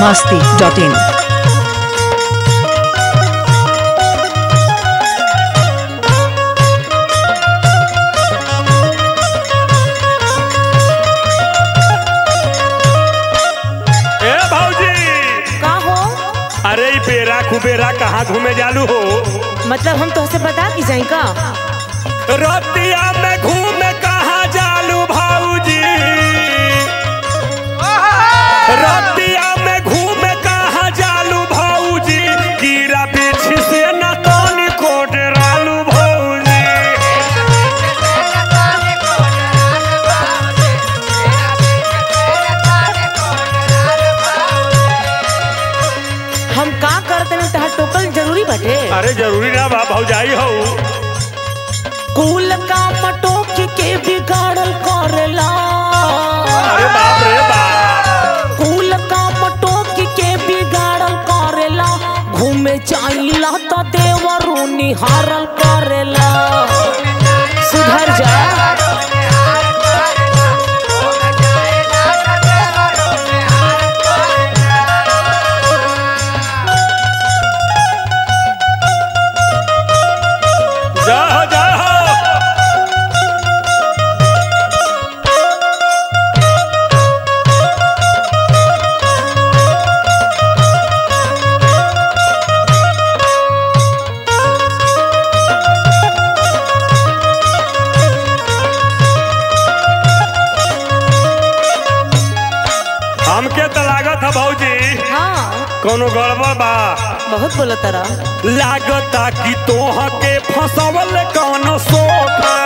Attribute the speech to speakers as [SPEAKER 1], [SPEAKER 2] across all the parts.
[SPEAKER 1] masti.in.
[SPEAKER 2] ए भौजी
[SPEAKER 3] का हो
[SPEAKER 2] अरे ई बेरा कुबेरा कहाँ घूमे जालू हो
[SPEAKER 3] मतलब हम तोहसे बता की जाई का
[SPEAKER 2] रतिया में घूमे कहाँ जालू भौजी रतिया में घूमे कहाँ जालू भौजी कीड़ा पीछे से न तोनी को डरालू भौजी
[SPEAKER 3] हम का करते ना तहार टोकल जरूरी बाटे
[SPEAKER 2] अरे जरूरी ना बा भौजाई हो
[SPEAKER 3] कुल का मटोक के बिगाड़ल करेला
[SPEAKER 2] अरे बाप रे बाप
[SPEAKER 3] कुल का मटोक के बिगाड़ल करेला घूमे चाइला तो देवरू निहारल करेला सुधर जा
[SPEAKER 2] जा हो जा हो हमके तो लागत है भौजी
[SPEAKER 3] हाँ
[SPEAKER 2] कोनो गड़बड़ बा
[SPEAKER 3] बहुत बोला तारा
[SPEAKER 2] लागता कि तोह के फसवल कौन सोखा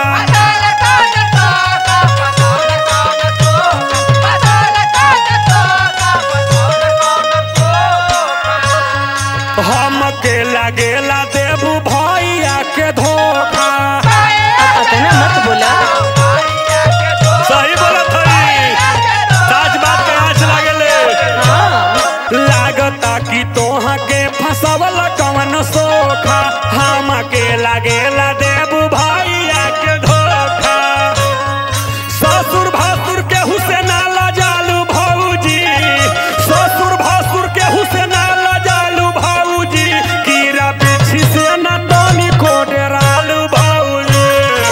[SPEAKER 2] हमके लागेला देबू भैया के धोखा
[SPEAKER 3] अतना मत बोला
[SPEAKER 2] सही बोलत हई सच बात के आँच लागेले
[SPEAKER 3] हाँ
[SPEAKER 2] लागता कि तोह के फसवल कौन सोखा हमके लागेला देबू भैया के धोखा ससुर भासुर के हुसेना जालू भौजी ससुर भासुर के हुसेना जालू भौजी कीड़ा पीछी से न तोनी को डरालू भौजी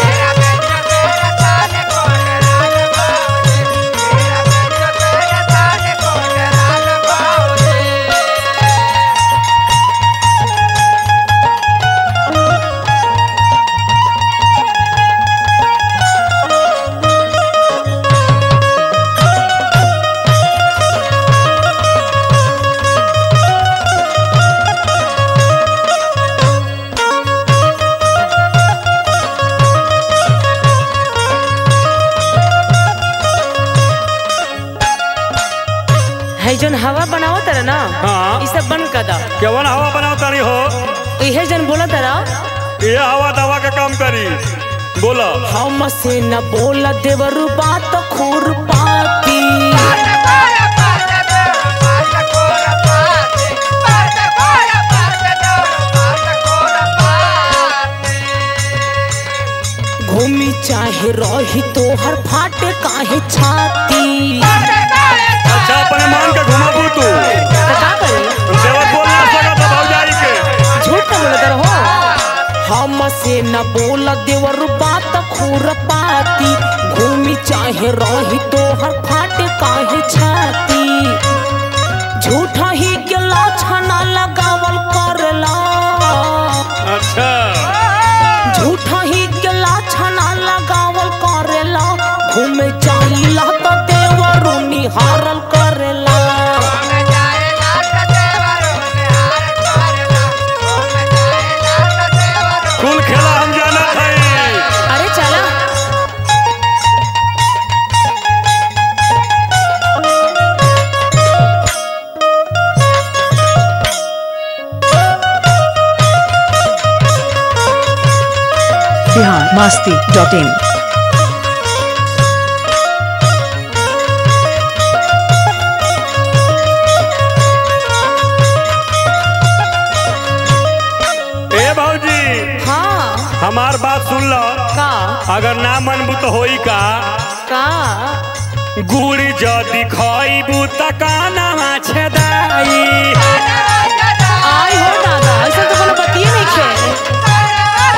[SPEAKER 3] है जन हवा बनावो तारा ना
[SPEAKER 2] हाँ।
[SPEAKER 3] ई सब बंद कर दा
[SPEAKER 2] केवन हवा बनाओ तारी हो
[SPEAKER 3] इहे जन बोला तारा
[SPEAKER 2] ये हवा दवा का काम करी बोलो
[SPEAKER 3] हम से न बोला देवरु बात खूर पाती घूमी चाहे रही तोहर फाटे काहे छाती
[SPEAKER 2] अच्छा अपने मान के घुमाबू तू
[SPEAKER 3] तो का करी
[SPEAKER 2] देवर बोल ना सकत है भौजाई के
[SPEAKER 3] झूठ न बोलत रहो हम से न बोला देवर बात खूर पाती घूमी चाहे रही तोहर फाटे काहे छाती झूठा ही के लाछना लगावल करला
[SPEAKER 2] अच्छा
[SPEAKER 3] झूठा ही के लाछना लगावल करेला घूमे चाहिला तो देवरू निहारल करेला
[SPEAKER 2] कुल खेला हम जाना है
[SPEAKER 3] अरे चला
[SPEAKER 1] Bihar masti.in.
[SPEAKER 2] ए भौजी
[SPEAKER 3] हाँ
[SPEAKER 2] हमार बात सुन लो
[SPEAKER 3] का
[SPEAKER 2] अगर ना मनबू तो होई का
[SPEAKER 3] का
[SPEAKER 2] गुड़ जदि खइबू त कानवा छेदाई
[SPEAKER 3] आई हो दादा ऐसा तो कोनो बतिये नहीं खे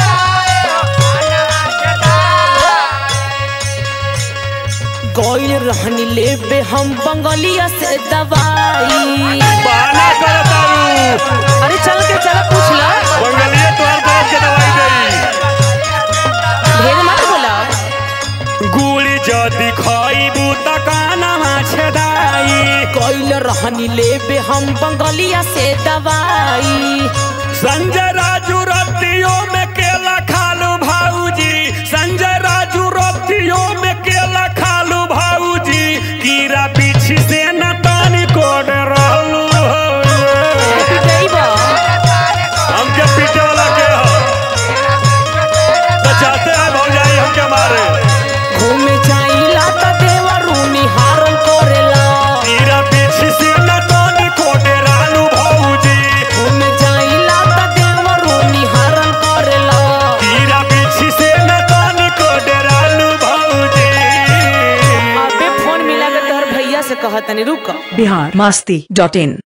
[SPEAKER 3] गइल रहनी लेबे हम बंगलिया से दवाई
[SPEAKER 2] बहाना कर तारू
[SPEAKER 3] अरे चल के चल पूछ ला
[SPEAKER 2] बंगलिया तोहर बाप के दवाई देई
[SPEAKER 3] ढेर मत बोला
[SPEAKER 2] गुड़ जदि खइबू त कानवा छेदाई
[SPEAKER 3] गइल रहनी लेबे हम बंगलिया से दवाई
[SPEAKER 2] संजय राजू रतियों में केला खालू भाऊजी संजय राजू रतियों में केला खालू भाऊजी कीड़ा पीछी से न तानी कोड रहलू
[SPEAKER 3] पिटैबा
[SPEAKER 2] हमके पीटे वाला के हो तो चाहते हैं भौजाई हमके मारे
[SPEAKER 3] घूमे जाइला त देवरू निहारन करेला
[SPEAKER 2] कीड़ा पीछी से न तानी कोड रहलू भाऊजी
[SPEAKER 3] घूमे जाइला त देवरू निहारन करेला
[SPEAKER 2] कीड़ा पीछी से न तानी कोड रहलू भाऊजी
[SPEAKER 3] अबे फोन मिला के तोहर भैया से कहतनी रुक
[SPEAKER 1] बिहार मस्ती डॉट इन